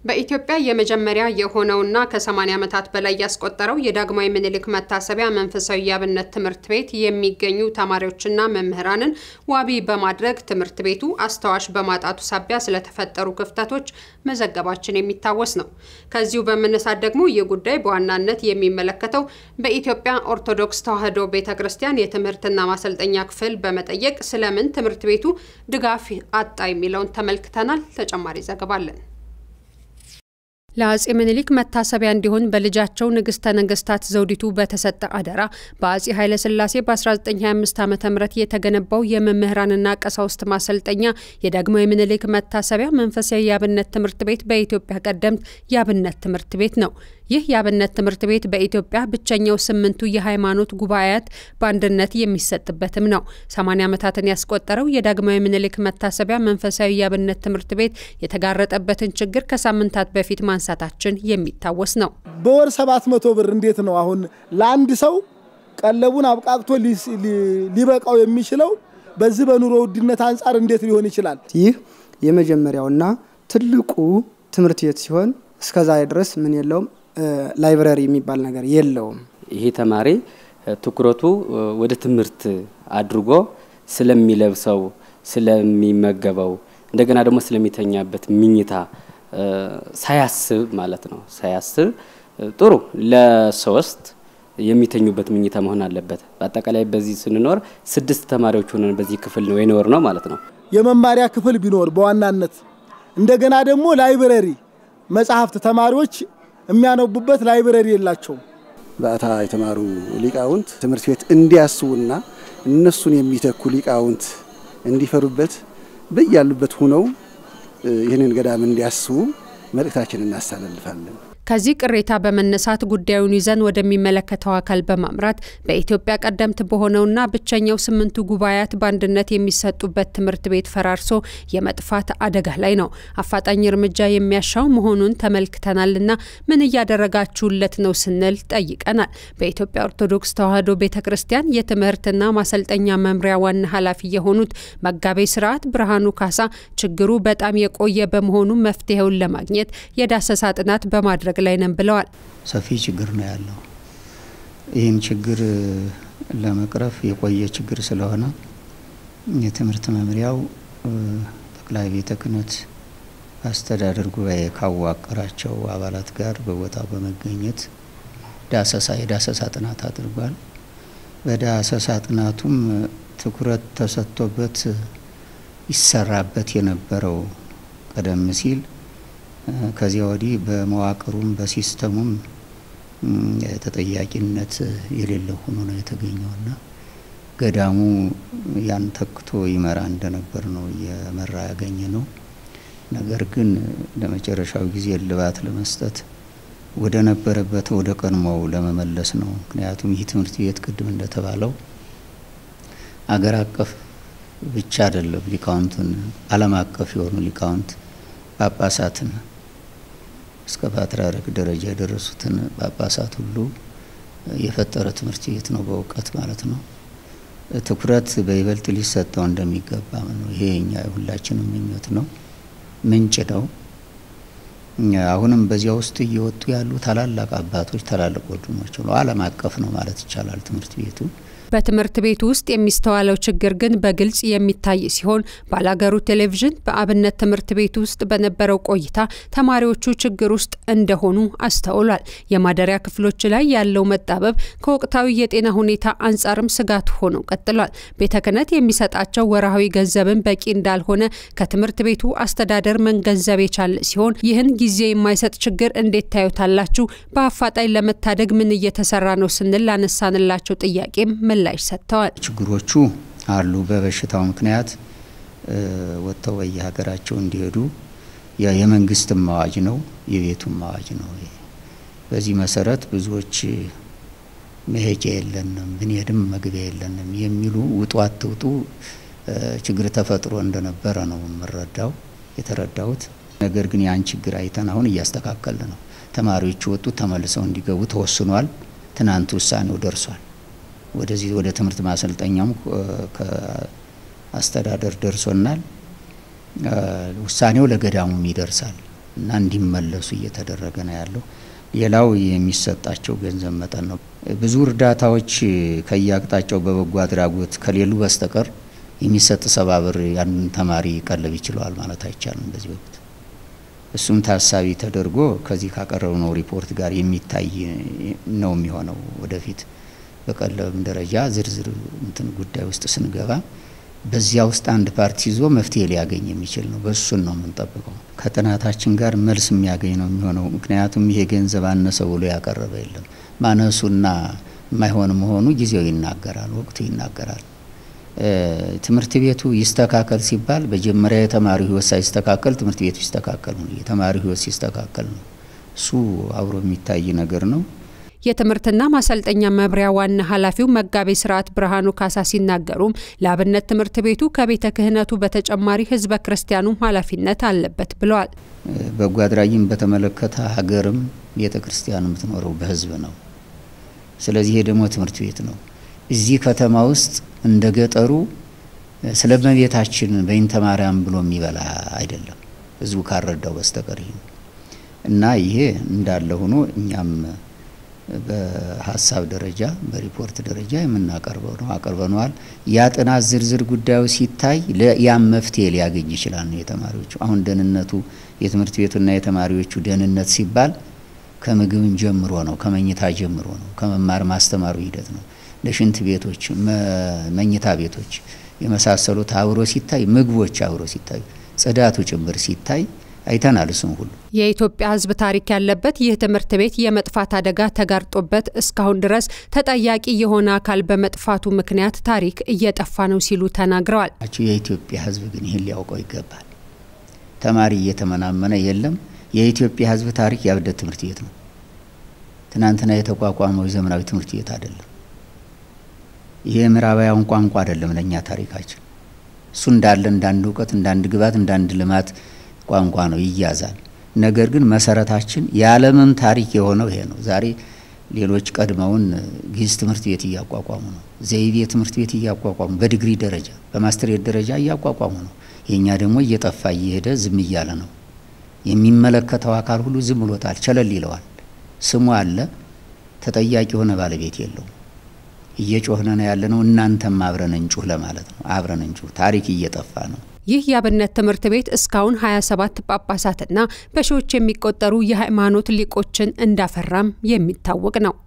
በኢትዮጵያ የመጀመሪያ የሆነውና ከ80 ዓመታት በላይ ያስቆጠረው የዳግማዊ ምኒልክ መታሰቢያ መንፈሳዊ የአብነት ትምህርት ቤት የሚገኙ ተማሪዎችና መምህራንን ዋቢ በማድረግ ትምህርት ቤቱ አስታዋሽ በማጣቱ ሳቢያ ስለተፈጠሩ ክፍተቶች መዘገባችን የሚታወስ ነው። ከዚሁ በመነሳት ደግሞ ይህ ጉዳይ በዋናነት የሚመለከተው በኢትዮጵያ ኦርቶዶክስ ተዋሕዶ ቤተ ክርስቲያን የትምህርትና ማሰልጠኛ ክፍል በመጠየቅ ስለምን ትምህርት ቤቱ ድጋፍ አጣ የሚለውን ተመልክተናል። ተጨማሪ ዘገባ አለን። ለአጼ ምኒልክ መታሰቢያ እንዲሆን በልጃቸው ንግስተ ነገስታት ዘውዲቱ በተሰጠ አደራ በአጼ ኃይለሥላሴ በ1925 ዓ ም የተገነባው የመምህራንና ቀሳውስት ማሰልጠኛ የዳግማዊ ምኒልክ መታሰቢያ መንፈሳዊ የአብነት ትምህርት ቤት በኢትዮጵያ ቀደምት የአብነት ትምህርት ቤት ነው። ይህ የአብነት ትምህርት ቤት በኢትዮጵያ ብቸኛው ስምንቱ የሃይማኖት ጉባኤያት በአንድነት የሚሰጥበትም ነው። 80 ዓመታትን ያስቆጠረው የዳግማዊ ምኒልክ መታሰቢያ መንፈሳዊ የአብነት ትምህርት ቤት የተጋረጠበትን ችግር ከሳምንታት በፊት ማንሳታችን የሚታወስ ነው። በወር 700 ብር እንዴት ነው አሁን ለአንድ ሰው ቀለቡን አብቃቅቶ ሊበቃው የሚችለው? በዚህ በኑሮ ውድነት አንጻር እንዴት ሊሆን ይችላል? ይህ የመጀመሪያውና ትልቁ ትምህርት ቤት ሲሆን እስከዛ ድረስ ምን የለውም ላይብረሪ የሚባል ነገር የለውም። ይሄ ተማሪ ትኩረቱ ወደ ትምህርት አድርጎ ስለሚለብሰው፣ ስለሚመገበው እንደገና ደግሞ ስለሚተኛበት ምኝታ ሳያስብ ማለት ነው ሳያስብ ጥሩ ለሶስት የሚተኙበት ምኝታ መሆን አለበት። በአጠቃላይ በዚህ ስንኖር ስድስት ተማሪዎች ሆነን በዚህ ክፍል ነው የኖር ነው ማለት ነው። የመማሪያ ክፍል ቢኖር በዋናነት እንደገና ደግሞ ላይብረሪ መጽሐፍት ተማሪዎች የሚያነቡበት ላይብረሪ የላቸውም። በአታ የተማሩ ሊቃውንት ትምህርት ቤት እንዲያስቡና እነሱን የሚተኩ ሊቃውንት እንዲፈሩበት በያሉበት ሁነው ይህንን ገዳም እንዲያስቡ መልእክታችን እናስተላልፋለን። ከዚህ ቅሬታ በመነሳት ጉዳዩን ይዘን ወደሚመለከተው አካል በማምራት በኢትዮጵያ ቀደምት በሆነውና ብቸኛው ስምንቱ ጉባኤያት በአንድነት የሚሰጡበት ትምህርት ቤት ፈራርሶ የመጥፋት አደጋ ላይ ነው። አፋጣኝ እርምጃ የሚያሻው መሆኑን ተመልክተናልና ምን እያደረጋችሁለት ነው ስንል ጠይቀናል። በኢትዮጵያ ኦርቶዶክስ ተዋሕዶ ቤተ ክርስቲያን የትምህርትና ማሰልጠኛ መምሪያ ዋና ኃላፊ የሆኑት መጋቤ ስርዓት ብርሃኑ ካሳ ችግሩ በጣም የቆየ በመሆኑ መፍትሄውን ለማግኘት የዳሰሳ ጥናት በማድረግ ላይ ነን ብለዋል። ሰፊ ችግር ነው ያለው። ይህን ችግር ለመቅረፍ የቆየ ችግር ስለሆነ የትምህርት መምሪያው ጠቅላይ ቤተ ክህነት አስተዳደር ጉባኤ ካዋቀራቸው አባላት ጋር በቦታው በመገኘት ዳሰሳ የዳሰሳ ጥናት አድርጓል። በዳሰሳ ጥናቱም ትኩረት ተሰጥቶበት ይሰራበት የነበረው ቀደም ሲል ከዚያ ወዲህ በመዋቅሩም በሲስተሙም ተጠያቂነት የሌለው ሆኖ ነው የተገኘውና ገዳሙ ያን ተክቶ ይመራ እንደነበር ነው እየመራ ያገኘ ነው። ነገር ግን ለመጨረሻው ጊዜ እልባት ለመስጠት ወደ ነበረበት ወደ ቀድሞው ለመመለስ ነው። ምክንያቱም ይህ ትምህርት ቤት ቅድም እንደተባለው አገር አቀፍ ብቻ አይደለም፣ ሊቃውንቱን ዓለም አቀፍ የሆኑ ሊቃውንት ጳጳሳትን እስከ ፓትርያርክ ደረጃ የደረሱትን ጳጳሳት ሁሉ የፈጠረ ትምህርት ቤት ነው፣ በእውቀት ማለት ነው። ትኩረት በይበልጥ ሊሰጠው እንደሚገባ ነው። ይሄ የኛ የሁላችንም ምኞት ነው፣ ምንጭ ነው። አሁንም በዚያ ውስጥ እየወጡ ያሉ ታላላቅ አባቶች፣ ታላላቅ ወንድሞች ነው። ዓለም አቀፍ ነው ማለት ይቻላል ትምህርት ቤቱ። በትምህርት ቤቱ ውስጥ የሚስተዋለው ችግር ግን በግልጽ የሚታይ ሲሆን ባላገሩ ቴሌቪዥን በአብነት ትምህርት ቤት ውስጥ በነበረው ቆይታ ተማሪዎቹ ችግር ውስጥ እንደሆኑ አስተውሏል። የማደሪያ ክፍሎች ላይ ያለው መጣበብ ከወቅታዊ የጤና ሁኔታ አንጻርም ስጋት ሆኖ ቀጥሏል። ቤተ ክህነት የሚሰጣቸው ወርሃዊ ገንዘብን በቂ እንዳልሆነ ከትምህርት ቤቱ አስተዳደር መገንዘብ የቻለ ሲሆን ይህን ጊዜ የማይሰጥ ችግር እንዴት ታዩታላችሁ? በአፋጣኝ ለመታደግ ምን እየተሰራ ነው ስንል ላነሳንላቸው ጥያቄም ምላሽ ሰጥተዋል። ችግሮቹ አሉ። በበሽታው ምክንያት ወጥተው በየሀገራቸው እንዲሄዱ የመንግስትም አዋጅ ነው፣ የቤቱም አዋጅ ነው። በዚህ መሰረት ብዙዎች መሄጃ የለንም፣ ብንሄድም መግቢያ የለንም የሚሉ ውጡ አትውጡ ችግር ተፈጥሮ እንደነበረ ነው የምረዳው የተረዳሁት። ነገር ግን ያን ችግር አይተን አሁን እያስተካከል ነው። ተማሪዎቹ ወጡ ተመልሰው እንዲገቡ ተወስኗል። ትናንት ውሳኔው ደርሷል። ወደዚህ ወደ ትምህርት ማሰልጠኛም ከአስተዳደር ደርሶናል። ውሳኔው ለገዳሙም ይደርሳል። እና እንዲመለሱ እየተደረገ ነው ያለው። ሌላው የሚሰጣቸው ገንዘብ መጠን ነው። ብዙ እርዳታዎች ከየአቅጣጫው በበጎ አድራጎት ከሌሉ በስተቀር የሚሰጥ ሰባ ብር ያንን ተማሪ ቀለብ ይችለዋል ማለት አይቻልም በዚህ ወቅት። እሱም ታሳቢ ተደርጎ ከዚህ ካቀረብነው ሪፖርት ጋር የሚታይ ነው የሚሆነው። ወደፊት በቀለብም ደረጃ ዝርዝር እንትን ጉዳይ ውስጥ ስንገባ በዚያ ውስጥ አንድ ፓርቲ ይዞ መፍትሄ ሊያገኝ የሚችል ነው። በሱን ነው የምንጠብቀው። ከጥናታችን ጋር መልስ የሚያገኝ ነው የሚሆነው። ምክንያቱም ይሄ ገንዘብ አነሰ ብሎ ያቀረበ የለም። ማነሱና የማይሆን መሆኑ ጊዜው ይናገራል፣ ወቅቱ ይናገራል። ትምህርት ቤቱ ይስተካከል ሲባል መጀመሪያ የተማሪው ሕይወት ሳይስተካከል ትምህርት ቤቱ ይስተካከል ነው። የተማሪው ሕይወት ሲስተካከል ነው። እሱ አብሮ የሚታይ ነገር ነው። የትምህርትና ማሰልጠኛ መምሪያ ዋና ኃላፊው መጋቤ ስርዓት ብርሃኑ ካሳ ሲናገሩም ለአብነት ትምህርት ቤቱ ከቤተ ክህነቱ በተጨማሪ ህዝበ ክርስቲያኑም ኃላፊነት አለበት ብለዋል። በጎ አድራጊም በተመለከተ ሀገርም ቤተ ክርስቲያን የምትኖረው በህዝብ ነው። ስለዚህ ይሄ ደግሞ ትምህርት ቤት ነው። እዚህ ከተማ ውስጥ እንደ ገጠሩ ስለ እመቤታችን በይንተ ማርያም ብሎ የሚበላ አይደለም ህዝቡ ካረዳው በስተቀር ይህ እና ይሄ እንዳለ ሆኖ እኛም በሀሳብ ደረጃ በሪፖርት ደረጃ የምናቀርበው ነው አቅርበነዋል። ያ ጥናት ዝርዝር ጉዳዩ ሲታይ ያም መፍትሄ ሊያገኝ ይችላል ነው የተማሪዎቹ አሁን ደህንነቱ የትምህርት ቤቱና የተማሪዎቹ ደህንነት ሲባል ከምግብም ጀምሮ ነው፣ ከመኝታ ጀምሮ ነው፣ ከመማር ማስተማሩ ሂደት ነው። ለሽንት ቤቶች፣ መኝታ ቤቶች የመሳሰሉት አብሮ ሲታይ፣ ምግቦች አብሮ ሲታዩ፣ ጽዳቱ ጭምር ሲታይ አይተናል። እሱም ሁሉ የኢትዮጵያ ሕዝብ ታሪክ ያለበት ይህ ትምህርት ቤት የመጥፋት አደጋ ተጋርጦበት እስካሁን ድረስ ተጠያቂ የሆነ አካል በመጥፋቱ ምክንያት ታሪክ እየጠፋ ነው ሲሉ ተናግረዋል። የኢትዮጵያ ሕዝብ ግን ይህን ሊያውቀው ይገባል። ተማሪ እየተመናመነ የለም። የኢትዮጵያ ሕዝብ ታሪክ የአብነት ትምህርት ቤት ነው። ትናንትና የተቋቋመው የዘመናዊ ትምህርት ቤት አይደለም። ይሄ የምዕራባውያን ቋንቋ አይደለም ለእኛ ታሪካችን። እሱ እንዳለ እንዳንድ እውቀት፣ እንዳንድ ግባት፣ እንዳንድ ልማት ቋንቋ ነው ይያዛል። ነገር ግን መሰረታችን የዓለምም ታሪክ የሆነው ይሄ ነው። ዛሬ ሌሎች ቀድመውን ግዕዝ ትምህርት ቤት እያቋቋሙ ነው። ዘይቤ ትምህርት ቤት እያቋቋሙ በዲግሪ ደረጃ በማስትሬት ደረጃ እያቋቋሙ ነው። የእኛ ደግሞ እየጠፋ እየሄደ ዝም እያለ ነው። የሚመለከተው አካል ሁሉ ዝም ብሎታል፣ ቸለል ይለዋል። ስሙ አለ፣ ተጠያቂ የሆነ ባለቤት የለውም። እየጮህነ ነው ያለ ነው። እናንተም አብረን እንጩህ ለማለት ነው። አብረን እንጩህ። ታሪክ እየጠፋ ነው። ይህ የአብነት ትምህርት ቤት እስካሁን 27 ጳጳሳትና በሺዎች የሚቆጠሩ የሃይማኖት ሊቆችን እንዳፈራም የሚታወቅ ነው።